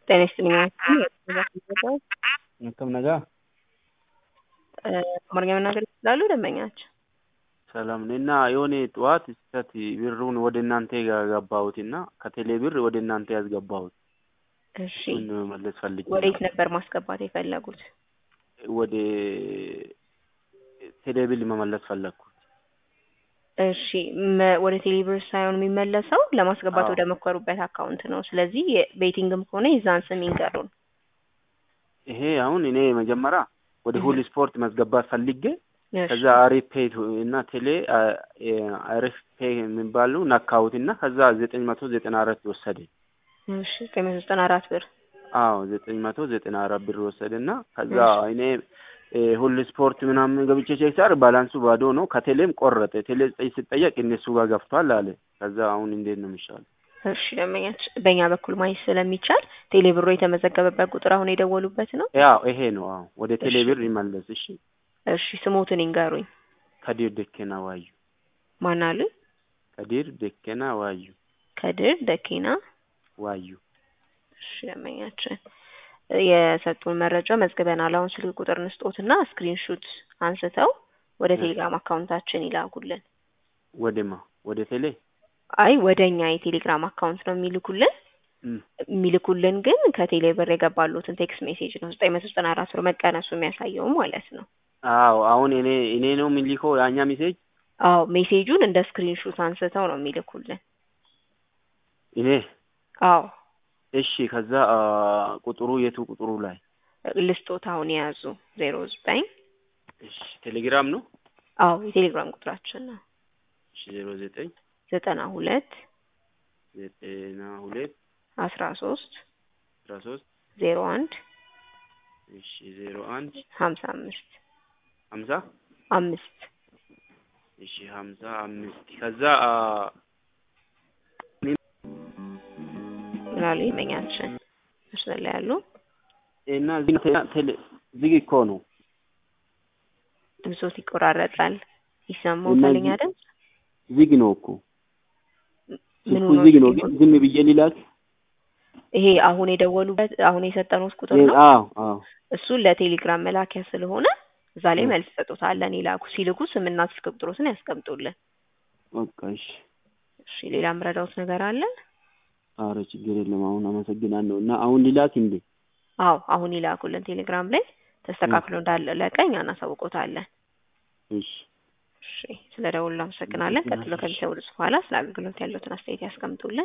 ጤና ይስጥልኝ akkam ነጋ አማርኛ መናገር ይችላሉ ደንበኛችን? ሰላም ነኝ። እና የሆነ ጠዋት ስህተት ብሩን ወደ እናንተ ያገባሁት እና ከቴሌ ብር ወደ እናንተ ያስገባሁት እሺ እሱን መመለስ ፈልጌ ወዴት ነው። ነበር ማስገባት የፈለጉት? ወደ ቴሌ ብር መመለስ ፈለግኩ። እሺ መ- ወደ ቴሌብር ሳይሆን የሚመለሰው ለማስገባት አዎ። ወደ መከሩበት አካውንት ነው። ስለዚህ ቤቲንግም ከሆነ የዛን ስም ይንገሩን። ይሄ አሁን እኔ መጀመሪያ ወደ ሁል ስፖርት ማስገባት ፈልጌ እሺ፣ ከዛ አሪፍ ፔይ እና ቴሌ አ- አ- አሪፍ ፔይ የሚባሉ ነካሁት እና ከዛ ዘጠኝ መቶ ዘጠና አራት ወሰደ። እሺ ዘጠኝ መቶ ዘጠና አራት ብር አዎ ዘጠኝ መቶ ዘጠና አራት ብር ወሰደ እና ከዛ እሺ። እኔ እ፣ ሁል ስፖርት ምናምን ገብቼ ቼክ ሳር ባላንሱ ባዶ ነው። ከቴሌም ቆረጠ። ቴሌ ዘጠኝ ስጠየቅ እነሱ ጋር ገፍቷል አለ። ከዛ አሁን እንዴት ነው የሚሻለው? እሺ ደንበኛችን በእኛ በኩል ማየት ስለሚቻል ቴሌብሮ የተመዘገበበት ቁጥር አሁን የደወሉበት ነው። ያው ይሄ ነው። አዎ ወደ ቴሌ እሺ። ብር ይመለስ። እሺ እሺ ስሞትን ይንገሩኝ። ከዲር ደኬና ዋዩ ማን አሉ? ከዲር ደኬና ዋዩ ከድር ደኪና። ዋዩ እሺ ደንበኛችን የሰጡን መረጃ መዝግበናል። አሁን ስልክ ቁጥር እንስጦትና ስክሪንሹት አንስተው ወደ እሺ። ቴሌግራም አካውንታችን ይላኩልን። ወደማ ወደ ቴሌ አይ ወደ እኛ የቴሌግራም አካውንት ነው የሚልኩልን። እም፣ የሚልኩልን ግን ከቴሌ ብር የገባሉትን ቴክስት ሜሴጅ ነው ዘጠኝ መቶ ዘጠና አራት ብር መቀነሱ የሚያሳየው ማለት ነው። አዎ አሁን እኔ እኔ ነው የሚልከው ያኛ ሜሴጅ አዎ ሜሴጁን እንደ ስክሪንሹት አንስተው ነው የሚልኩልን። እኔ አዎ እሺ። ከዛ አ፣ ቁጥሩ የቱ ቁጥሩ ላይ ልስጦት አሁን የያዙ ዜሮ ዘጠኝ እሺ። ቴሌግራም ነው አዎ የቴሌግራም ቁጥራችን ነው እሺ። ዜሮ ዘጠኝ ዘጠና ሁለት ዘጠና ሁለት አስራ ሶስት አስራ ሶስት ዜሮ አንድ እሺ። ዜሮ አንድ ሀምሳ አምስት ሀምሳ አምስት እሺ። ሀምሳ አምስት ከዛ አ፣ ምናሉ ይመኛችን መስመር ላይ ያሉ እና እዚህ ቴ- ቴሌ ዝግ እኮ ነው ድምፆት ይቆራረጣል። ይሰማዎታል? እነዚህ- እኛ ድምፅ ዝግ ነው እኮ ምኑ ስልኩ ነው ዝግ ነው። ዝግ ግን ዝም ብዬ ሊላክ ይሄ አሁን የደወሉበት አሁን የሰጠነው ቁጥር ነው። አዎ አዎ እሱን ለቴሌግራም መላኪያ ስለሆነ እዛ ላይ እ። መልስ ሰጡታለን። ይላኩ ሲልኩ ስምና ስልክ ቁጥሮትን ያስቀምጡልን። በቃ እሺ። እሺ ሌላ ምረዳውት ነገር አለ? ኧረ ችግር የለም። አሁን አመሰግናለሁ። እና አሁን ሊላክ እንዴ? አዎ አሁን ይላኩልን። ቴሌግራም ላይ ተስተካክሎ እንዳለቀ እኛ እናሳውቆታለን። እሺ እሺ ስለ ደውሉ አመሰግናለን። ቀጥሎ ከሚሰውሉት በኋላ ስለ አገልግሎት ያለውትን አስተያየት ያስቀምጡልን።